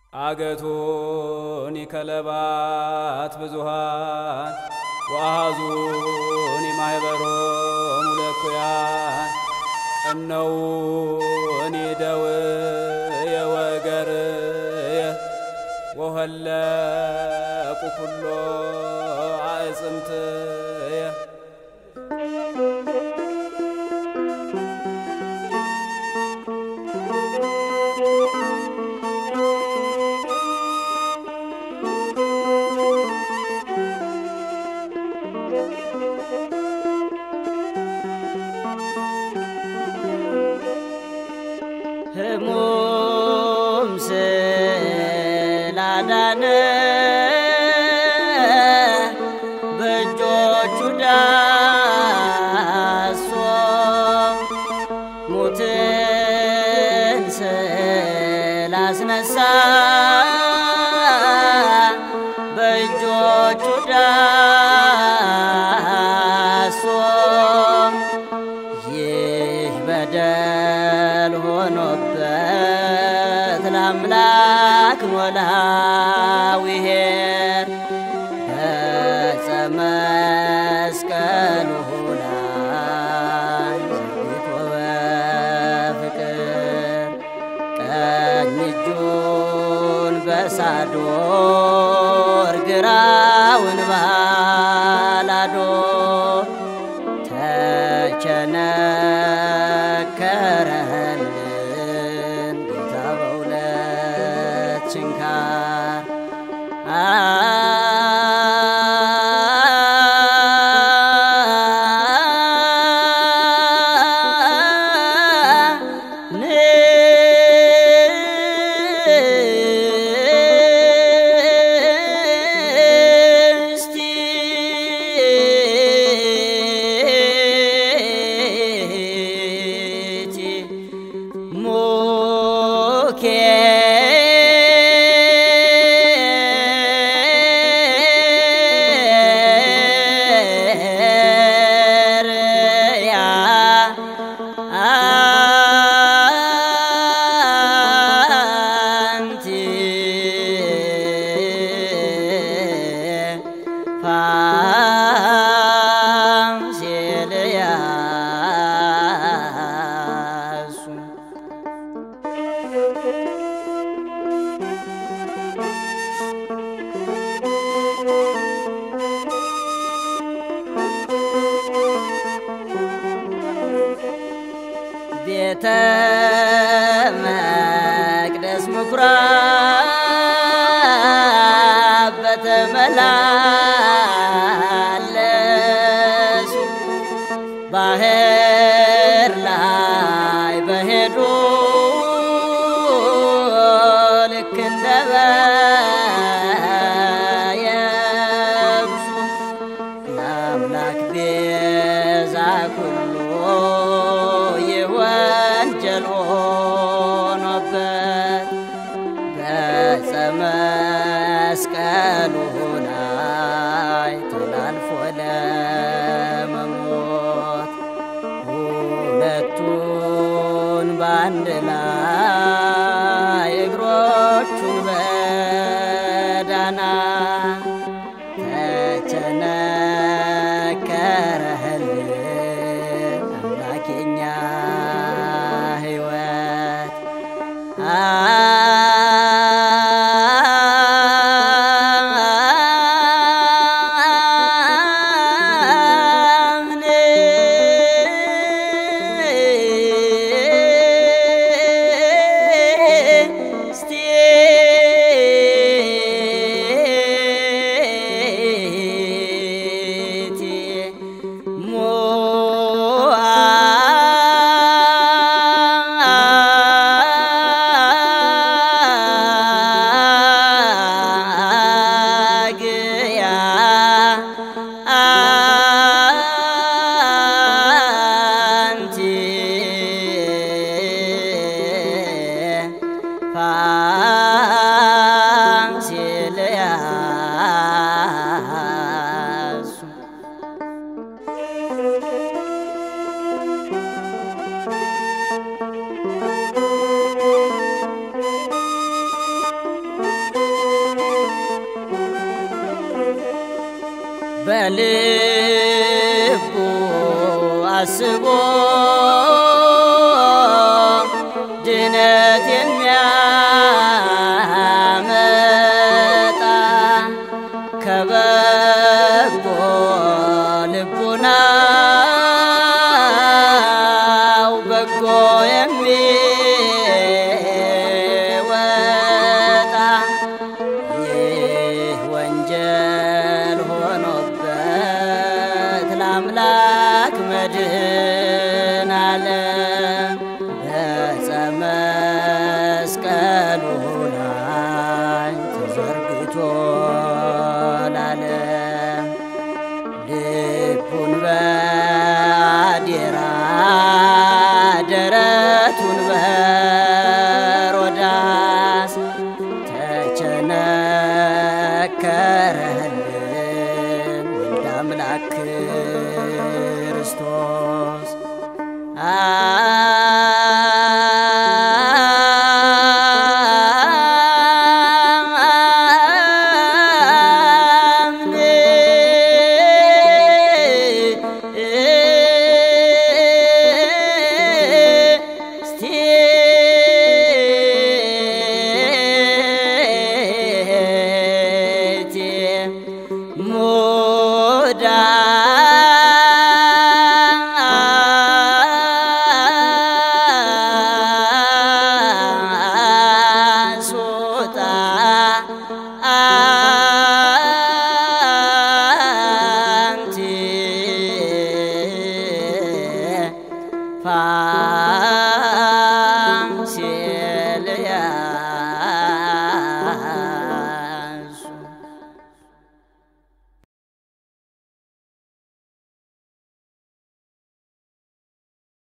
አገቱኒ ከለባት ብዙሃን ወአሃዙኒ ማኅበሮሙ ለእኩያን ቀነውኒ ደውየ ወገርየ ወሀለቁ ኩሎ አዕጽምትየ ህሙም ስላዳነ በእጆቹ ዳሶ ሙትን ስላስነሳ በእጆቹ ዳሶ ይህ በደል ሆኖበት ለአምላክ ኖላዊ ኄር በዕፀ መስቀሉ ላይ ዘርግቶ በፍቅር ቀኝ እጁን በሳዶር ግራውን ባላዶር ተቸነከረልን ጌታ በሁለት ችንካር አንቲ ፋሲልያሱ ቤተ መቅደስ ምኩራብ በተመላለሱ ባህር ላይ በሄዱ ልክ እንደ በየብሱ ለአምላክ ቤዛ ኩሉ የወንጀል ሆኖበት በዕፀ መስቀሉ ላይ ተላልፎ ለመሞት ሁለቱን በአንድ ላይ እግሮቹን በዳና ተቸነከረህልን አምላኬኛ ሕይወት አምነ እስቲ በልቡ አስቦ ድነት የሚያመጣ ከበጎ ልቡናው በጎ የሚወጣ ይህ ወንጀል ሆኖበት ለአምላክ መድን አለ በዕፀ መስቀሉ ላይ ተዘርግቶ ላለም ልቡን በአዴራ ደረቱን በሮዳስ ተቸነከረልን ወልደ አምላክ ክርስቶስ ሶጣ